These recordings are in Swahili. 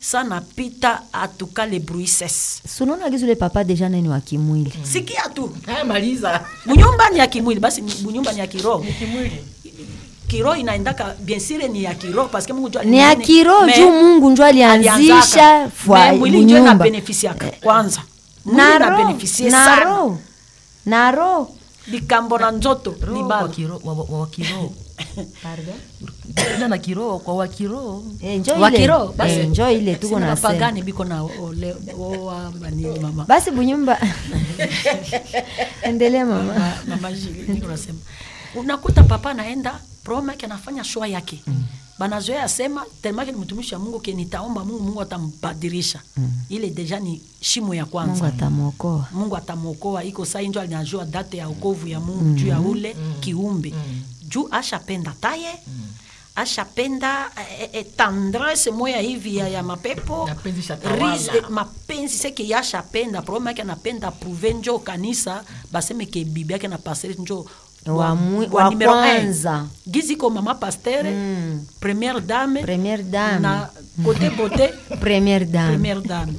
sa napita atuka le bruit cesse sunaona gizi ule papa deja nani wa kimwili sikia tu Haya, maliza bunyumba ni ya kimwili basi ni- bunyumba ni ya kiroho kimwili kiroho inaendaka bien sûr ni ya kiroho parce que mungu njo ni ya alinani- kiroho Me- juu mungu njo alianzaka. alianzisha Me fwa mwili njo bunyumba inabenefisiaka kwanza mwili na roho inabenefisie na sana roho na roho likambo na nzoto ni roho kwa bala kiroho wa- wa- wa kiroho Ila na kiroho kwa wa kiroho Eh, njo wa ile kiroho basi Eh, njo ile tuko Sina na bapagani biko na ole- oa banini mama basi bunyumba endelea mama Ma- mama Julie, niko nasema unakuta papa anaenda promo yake anafanya shoa yake banazoea sema telemake ni mtumishi wa mungu ke nitaomba mungu mungu atambadirisha ile deja ni shimo ya mungu kwanza atamwokoa mungu atamwokoa iko sai njo alinajua date ya ukovu ya mungu juu ya ule kiumbe juu ashapenda taye ashapenda eh, eh, tendresse moya hivi ya, ya mapepo Mapenzi shatawala. Ris- eh, mapenzi seke yashapenda probleme yake anapenda pruve njo kanisa baseme ke bibi yake na pasteur njo Wa mwi- wa numero un. kwanza. gizi ko mama pasteur Mm. première dame première dame na kote bote première dame première dame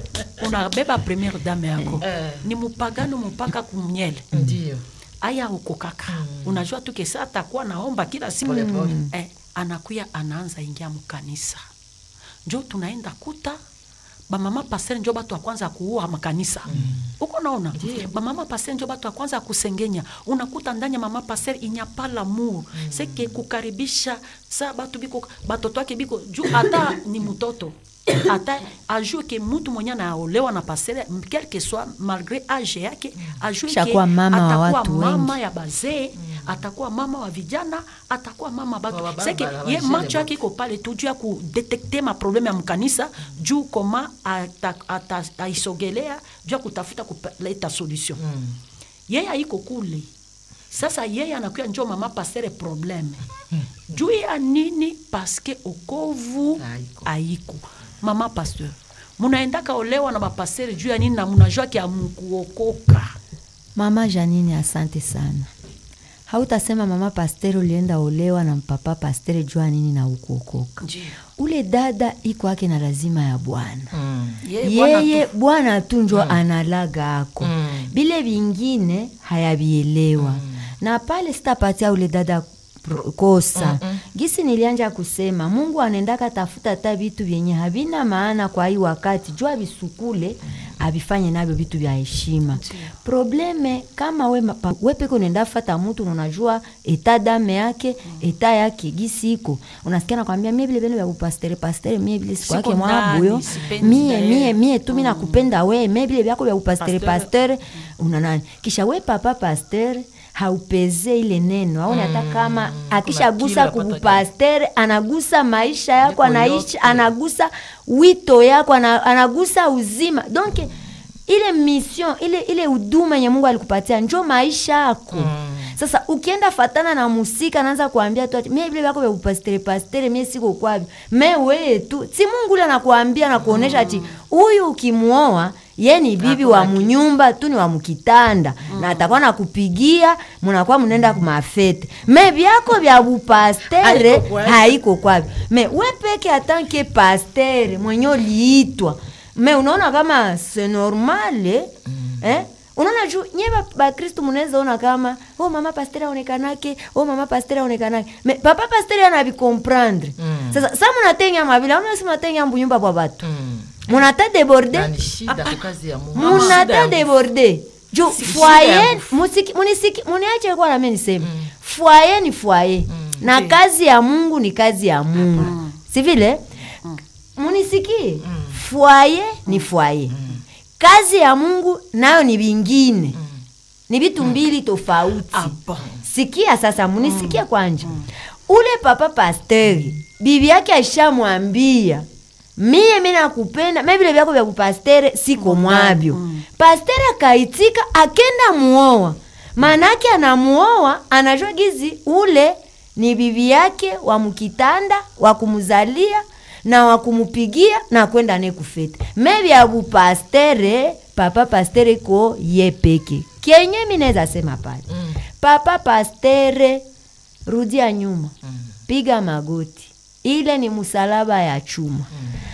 unabeba première dame yako Eh. ni mupagano mpaka kumnyele ndio aya ukokaka unajua tu kesa atakuwa naomba kila siku Pole, pole. eh, anakuya anaanza ingia mkanisa njo tunaenda kuta bamama pasere njo batu wa kwanza kuua makanisa uko naona bamama pasere njo batu wa kwanza kusengenya unakuta ndani ya mama pasere inyapa lamour seke kukaribisha sa batu biko batoto wake biko juu hata ni mtoto ata ajue ke mutu mwenye anaolewa na pasere quelque soit malgré age yake ajue ke Shakuwa mama wa atakuwa watu mama wengi. ya bazee atakuwa mama wa vijana atakuwa mama Wa batu baba, seke wa ye bajene macho bote. yake iko pale tu juu ya kudetekte maprobleme ya mkanisa juu koma ata- ata- aisogelea juu ya kutafuta kuleta solution yeye aiko kule sasa yeye anakuya njo mama pastere probleme juu ya nini paske okovu Haiko. aiko mama pasteur munaendaka olewa na bapastere juu ya nini na munajua kia mkuokoka mama janine asante sana hautasema mama pastere ulienda olewa na mpapa pastere jua nini na ukuokoka Ndiyo. ule dada iko ake na lazima ya bwana Yeye bwana yeye tu- bwana tu njo analaga ako Mm. bile vingine hayavielewa na pale sitapatia ule dada pro- kosa gisi nilianja kusema mungu anaendaka tafuta ta vitu vyenye havina maana kwa hii wakati juu avisukule avifanye navyo vitu vya heshima probleme kama we, pa- we peke unaenda fata mutu na unajua eta dame yake eta yake gisi iko unasikia nakwambia mie vile vile vya kupastere pastere mie vile siku Siko yake mwabuyo ndani, sipendi mie naye. mie mie tu mi nakupenda we me vile vyako vya upastere Pasteur. pasteur una nani kisha we papa pasteur haupeze ile neno aone hata kama akishagusa kitu unapata kubupastere anagusa maisha yako Yako anaishi yote. anagusa wito yako ana- anagusa uzima donc ile mission ile ile huduma yenye mungu alikupatia njo maisha yako sasa ukienda fatana na musika naanza kuambia tu ati, mie vile vyako vya upastere pastere mie siko kwavyo me weye tu si mungu ule anakuambia nakuonesha ati huyu ukimuoa ye ni bibi wa munyumba tu ni wa mukitanda na atakuwa nakupigia munakuwa munaenda kumafete me vyako vya bupastere Haiko kwavyo. haiko kwavyo me we peke atanke pastere mwenye uliitwa me unaona kama se normale eh? unaona juu nye bakristu munaweza ona kama oh mama pastere aonekanake oh mama pastere aonekanake me papa pastere anavikomprendre Mm. sasa sa munatenya mavile aunasi munatenya mbunyumba bwa batu Mm. munata deborde Na ni shida kwa kazi ya Mungu. Shida munata ya deborde ju shida foye ya musiki- munisiki- muniache kwa nami niseme foye ni foye na kazi ya mungu ni kazi ya mungu si vile munisikie foye ni foye kazi ya mungu nayo ni vingine ni vitu mbili tofauti Ah, bon. sikia sasa munisikie kwanja ule papa pasteri bibi yake aishamwambia mie mi nakupenda me vile vyako vya kupastere siko mwavyo pastere akaitika akenda muoa maanake anamuoa anajua gizi ule ni bibi yake wa mkitanda wa kumzalia na wa kumupigia na kwenda ne kufete me vya bupastere papa pastere ko ye peke kenye mi naweza sema pale Mm. papa pastere rudia nyuma piga magoti ile ni msalaba ya chuma